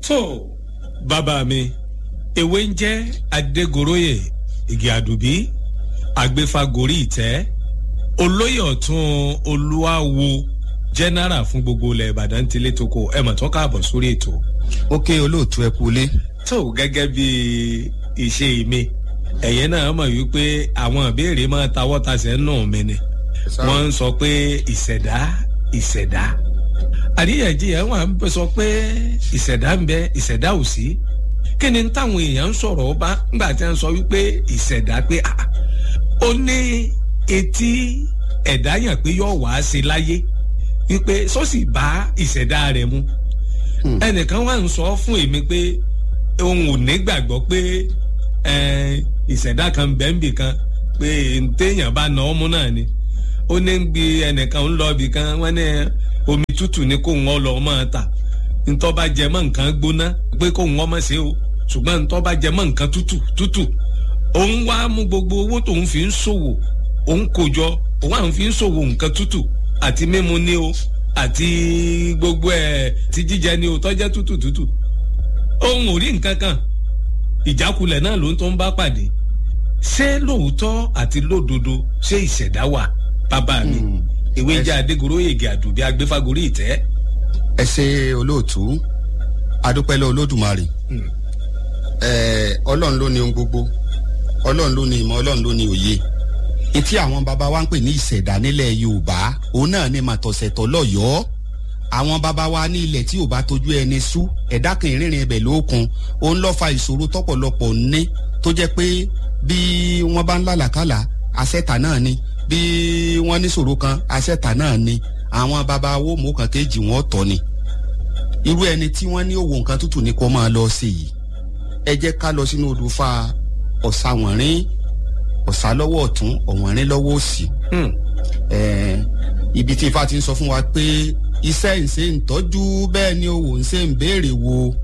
tó bàbá mi ewé ń jẹ́ adégoróyè igi àdùbí agbéfagórí ìtẹ́ olóyè ọ̀tún olúwawo jẹ́nẹ́rà fún gbogbo ilẹ̀ ìbàdàn tilé toko ẹ̀ mọ̀ tó káàbọ̀ sórí ètò. ó ké olóòtú ẹ kú lé. tó gẹ́gẹ́ bí ìṣe mi ẹ̀yẹ́ náà mọ̀ wípé àwọn ìbéèrè máa tawọ́ tasẹ̀ nù mí ni wọ́n ń sọ pé ìṣẹ̀dá ìṣẹ̀dá àríyànjiyàn wà ń sọ pé ìṣẹ̀dá ń bẹ ìṣẹ̀dá ò sí kí ni táwọn èèyàn ń sọ̀rọ̀ ọba ńgbà tí wọ́n sọ wípé ìṣẹ̀dá pé ó ní etí ẹ̀dá yàn pé yóò wá sí láyé wípé sọ́sì bá ìṣẹ̀dá rẹ̀ mu ẹnìkan wà ń sọ fún èmi pé òun ò ní gbàgbọ́ pé ìṣẹ̀dá kan bẹ́ẹ̀nbì kan pé téèyàn bá na ọmú náà ni ó ní bí ẹnìkan ń lọ ibì kan wọ́n ní omi tútù ni kó ń lọ máa tà ntọ́ bá jẹ mọ́ nǹkan gbóná pé kó ń ọmọ ṣe o ṣùgbọ́n ntọ́ bá jẹ mọ́ nǹkan tútù tútù òun wá mú gbogbo owó tóun fi ń ṣòwò òun kò jọ òun àwọn fi ń ṣòwò nǹkan tútù àti mímu ni o àti gbogbo ẹ̀ ti jíjẹ ni o tọ́jẹ́ tútù tútù òun ò rí nǹkan kan ìjákulẹ̀ náà ló ń tó ń bá pàdé ṣé lóòótọ́ àti lódodo ṣé ìṣẹ̀dá wà bàbá mi ìwé jẹ́ adégoróyègè àdùbí agbéfagórí ìtẹ́. ẹ ṣe olóòtú adúpẹ́lẹ́ olódùmarè ọlọ́run ló ní ohun gbogbo ọlọ́run ló ní ìmọ̀ ọlọ́run ló ní òye etí àwọn baba wa ń pè ní ìṣẹ̀dá nílẹ̀ yorùbá òun náà ni màtọ̀sẹ̀tọ̀ lọ́yọ̀ọ́ àwọn baba wa ní ilẹ̀ tí ò bá tójú ẹni sú ẹ̀dá kan ìrìnrìn ẹbẹ̀ lókun òun lọ́ fa ìṣòro tọ́pọ̀lọpọ̀ ní tó jẹ́ pé bí wọ́n bá ń lálàkàlà àṣẹ̀tà náà ni bí wọ́n ní ṣòro kan àṣẹ̀tà náà ni àwọn baba wo mú kan kéjì wọn tọ́ ni irú ẹni tí wọ́n ní òwò nǹkan tútù ni kó máa lọ sí yìí ẹ jẹ́ ká lọ sínú odò fa ọ̀sàwọ̀nrín ọ̀sà lọ́wọ́ ọ̀tún ọ̀wọ̀nrín lọ́wọ́ òsì ibi tí ifá ti ń sọ fún wa pé iṣẹ́ ìṣe ń tọ́jú bẹ́ẹ̀ ni òwò ń ṣe ń béèrè wo